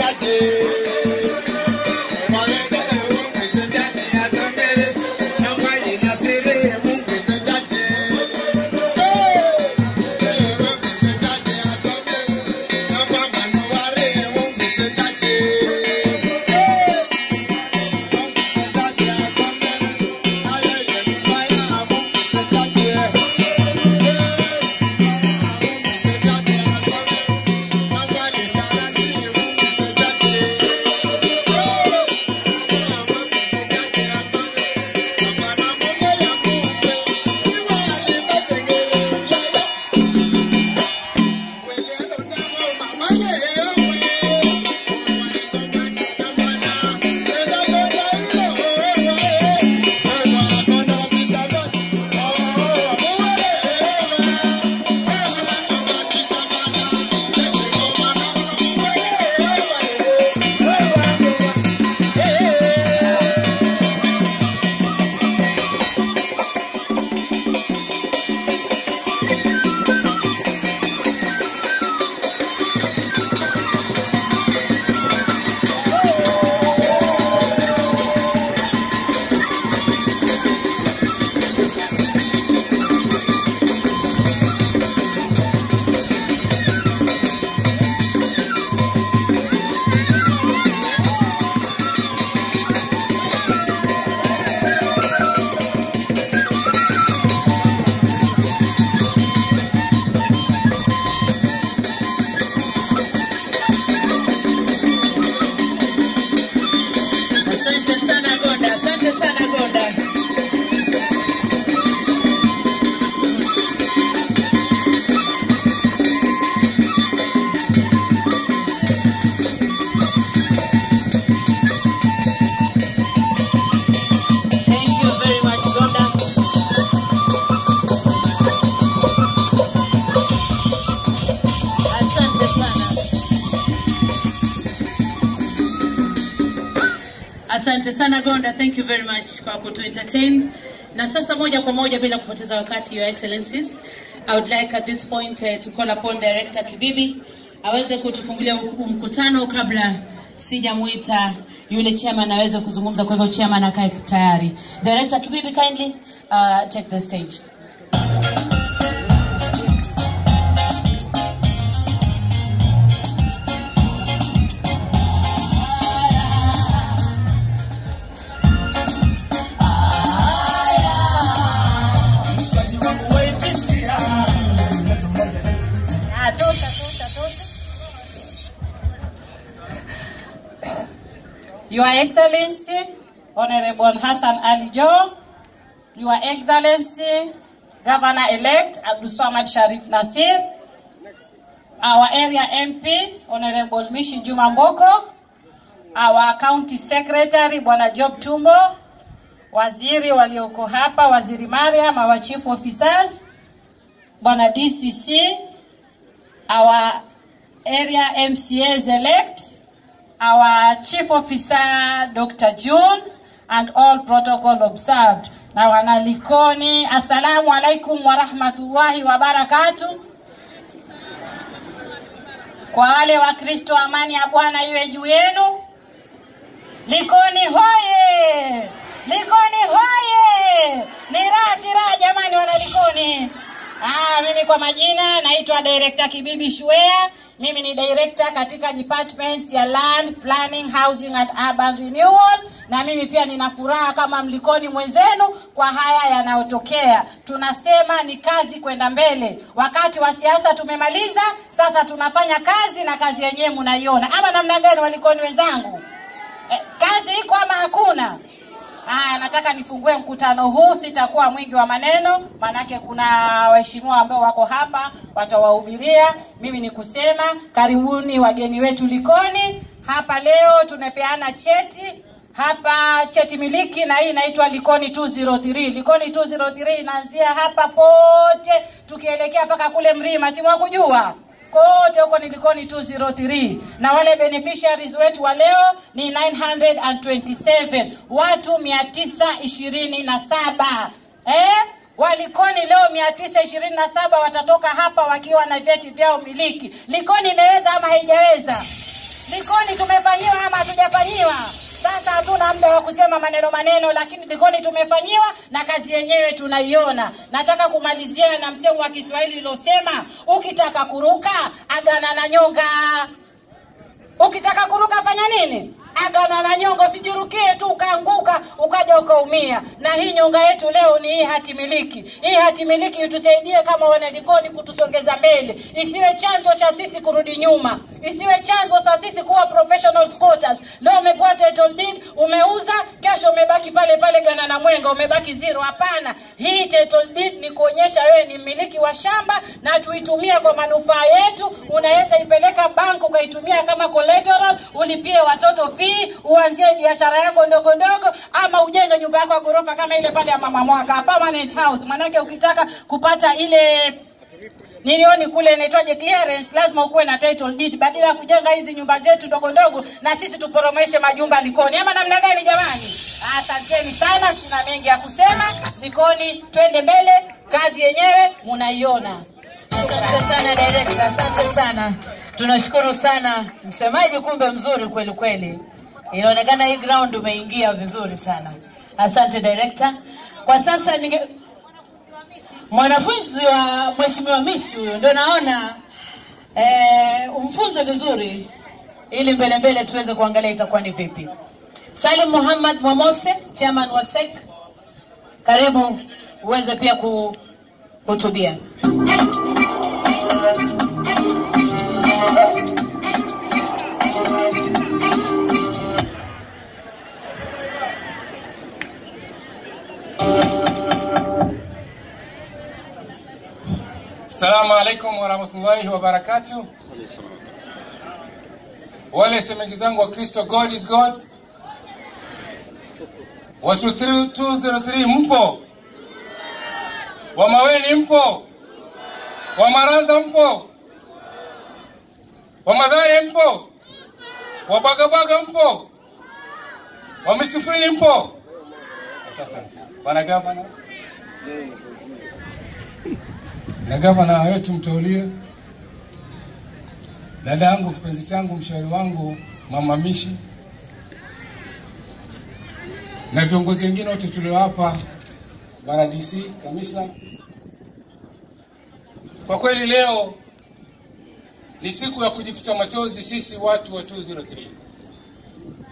Asante sana Gonda, asante sana Gonda. Thank you very much Gonda. Asante sana. Asante sana Gonda, thank you very much kwa kutu entertain. Na sasa moja kwa moja bila kupoteza wakati, your excellencies, I would like at this point uh, to call upon Director Kibibi aweze kutufungulia huu mkutano kabla sijamuita yule chairman aweze kuzungumza. Kwa hivyo chairman akae tayari. Director Kibibi, kindly uh, take the stage. Your Excellency, Honorable Hassan Ali Joho, Your Excellency, Governor-elect Abdulswamad Sharif Nasir, our area MP, Honorable Mishi Juma Mboko, our County Secretary, Bwana Job Tumbo, waziri walioko hapa, Waziri Mariam, our chief officers, Bwana DCC, our area MCAs elect, our chief officer Dr. June, and all protocol observed. Na wanalikoni, assalamu alaikum wa rahmatullahi wa barakatuh. Kwa wale Wakristo, amani ya Bwana iwe juu yenu. Likoni hoye! Likoni hoye! Ni raha si raha jamani, wana Likoni. Ah, mimi kwa majina naitwa Director Kibibi Shwea. Mimi ni director katika departments ya Land, Planning, Housing and Urban Renewal, na mimi pia nina furaha kama mlikoni mwenzenu kwa haya yanayotokea. Tunasema ni kazi kwenda mbele. Wakati wa siasa tumemaliza, sasa tunafanya kazi na kazi yenyewe mnaiona, ama namna gani, walikoni wenzangu? Eh, kazi iko ama hakuna? Haya, nataka nifungue mkutano huu, sitakuwa mwingi wa maneno, maanake kuna waheshimiwa ambao wako hapa watawahubiria. Mimi ni kusema karibuni wageni wetu Likoni. Hapa leo tunapeana cheti hapa cheti miliki na hii inaitwa Likoni 203. Likoni 203 inaanzia hapa pote tukielekea mpaka kule Mrima, si mwakujua kote huko ni Likoni 203 na wale beneficiaries wetu wa leo ni 927 watu 927 eh? Walikoni leo 927 watatoka hapa wakiwa na vyeti vyao miliki. Likoni imeweza ama haijaweza? Likoni tumefanyiwa ama hatujafanyiwa? Sasa hatuna muda wa kusema maneno maneno, lakini Likoni tumefanyiwa na kazi yenyewe tunaiona. Nataka kumalizia na msemo wa Kiswahili uliosema, ukitaka kuruka agana na nyonga. Ukitaka kuruka fanya nini? Agana na nyonga, usijurukie tu ukaanguka ukaja ukaumia. Na hii nyonga yetu leo ni hii hati miliki. Hii hati miliki itusaidie kama wanalikoni kutusongeza mbele, isiwe chanzo cha sisi kurudi nyuma, isiwe chanzo cha sisi kuwa professional squatters. Leo umepewa title deed, umeuza, kesho umebaki pale pale gana na mwenga, umebaki zero. Hapana, hii title deed ni kuonyesha wewe ni mmiliki wa shamba na tuitumie kwa manufaa yetu. Unaweza ipeleka bank ukaitumia kama collateral, ulipie watoto fee, uanzie biashara yako ndogo ndogo, ama ujenge nyumba yako ya ghorofa kama ile pale ya mama Mwaka, permanent house. Manake ukitaka kupata ile nilioni kule inaitwaje clearance, lazima ukuwe na title deed, badala ya kujenga hizi nyumba zetu ndogo ndogo na sisi tuporomeshe majumba Likoni, ama namna gani jamani? Asanteni sana, sina mengi ya kusema. Likoni, twende mbele, kazi yenyewe munaiona. Asante sana director, asante sana. Tunashukuru sana msemaji, kumbe mzuri kweli kweli. Inaonekana hii ground umeingia vizuri sana. Asante director. Kwa sasa ninge mwanafunzi wa mheshimiwa Mishi huyo ndio naona eh, umfunze vizuri ili mbele mbele tuweze kuangalia itakuwa ni vipi. Salim Muhammad Mwamose, chairman wa SEC, karibu uweze pia kuhutubia. Assalamu alaikum warahmatullahi wabarakatuh. Wale semeki zangu wa Kristo, God is God. Watu 203 mpo? Wa Maweni mpo? Wa Maranza mpo? Wa Madhare mpo? Wa Bagabaga mpo? Wa Misufini mpo? Sasa bwana gavana na gavana wetu mteulie, dada yangu kipenzi changu, mshauri wangu mama Mishi, na viongozi wengine wote tuliowapa, bwana DC, kamishna. Kwa kweli leo ni siku ya kujifuta machozi sisi watu wa 203